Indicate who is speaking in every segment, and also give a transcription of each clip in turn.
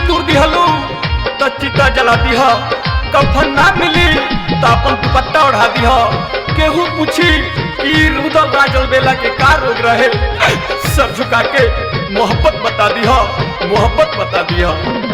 Speaker 1: दूर दिहलू तो चिता जला दिह कफन ना मिली तो अपन दुपट्टा ओढ़ा दिह केहू पूछी कि रुदल राजल बेला के का रोग रहे सर झुका के मोहब्बत बता दिह मोहब्बत बता दिह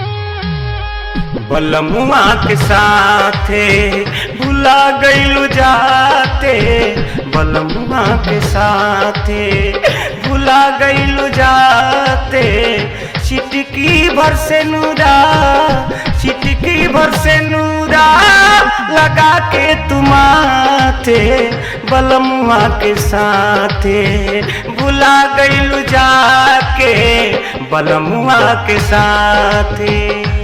Speaker 2: बलमुआ के साथे भुला गईलू जाते बलमुआ के साथे भुला गईलू जाते चिटकी भर से नूरा चिटकी भर से नूरा लगा के तुमाथे बलमुआ के साथे भुला गईलू जाके बलमुआ के साथे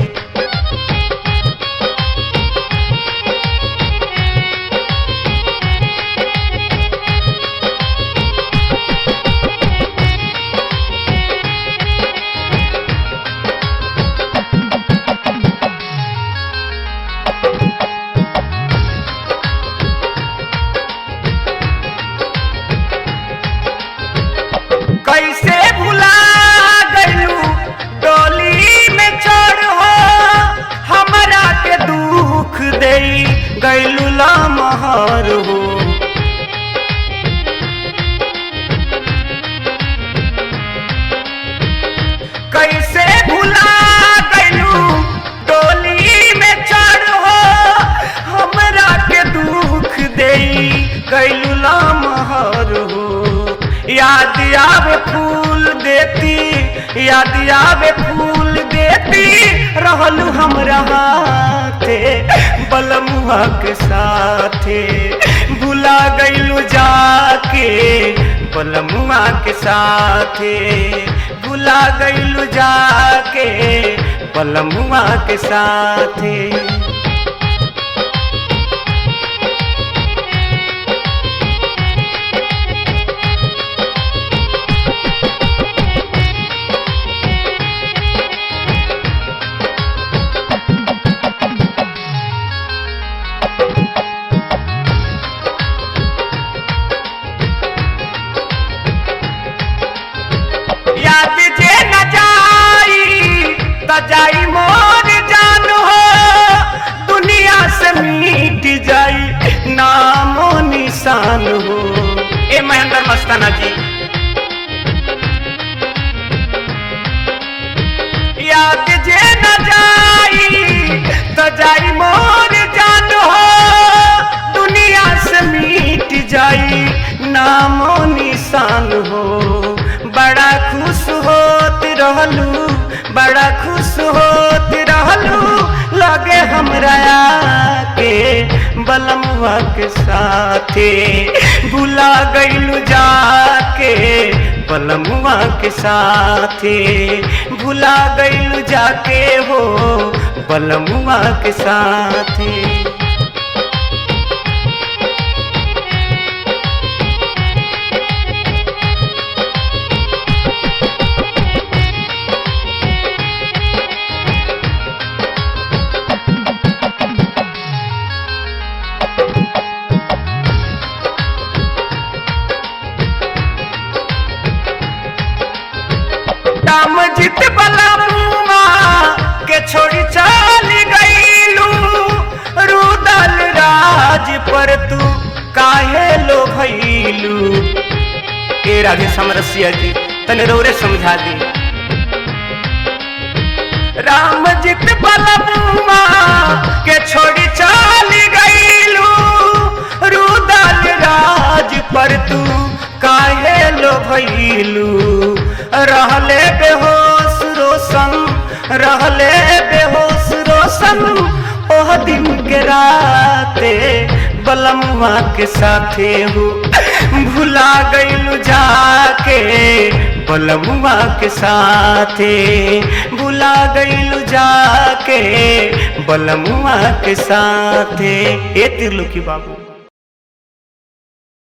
Speaker 2: कैसे भुला गलू डोली में चढ़ हो हमरा के दुख दे गैलू लमहर हो कैसे भुला गलू डोली में चढ़ हो हमरा के दुख दे गैलू लमहर हो याद आवे फूल देती याद आवे फूल देती रहलू हमरा हाथे बलमुआ के साथे भुला गईलू जाके बलमुआ के साथे भुला गईलू जाके बलमुआ के साथे याद जे न जाई त जाई मोर जान हो दुनिया से मिट जाई नामो निशान हो ए महेंद्र मस्ताना जी याद जे न जाई त जाई मोर जान हो दुनिया से मिट जाई नामो निशान हो बड़ा खुश होत रहलू बड़ा खुश होत रहलू लगे हमरा के बलमुआ के साथे भुला गईलू जाके बलमुआ के साथे भुला गईलू जाके हो बलमुआ के साथे राम जित बलमुआ के छोड़ी चल गईलू रुदल राज पर तू काहे लो भैलू ए राधे समरसिया जी तने रोरे समझा दी राम जित बलमुआ के छोड़ी चल गईलू रुदल राज पर तू काहे लो भैलू रहले बेहोश रोशन रहले बेहोश रोशन ओह दिन के राते बलमुआ के साथे हो भुला गईलू जाके बलमुआ के साथे भुला गईलू जाके बलमुआ के साथे ए तिरलुकी बाबू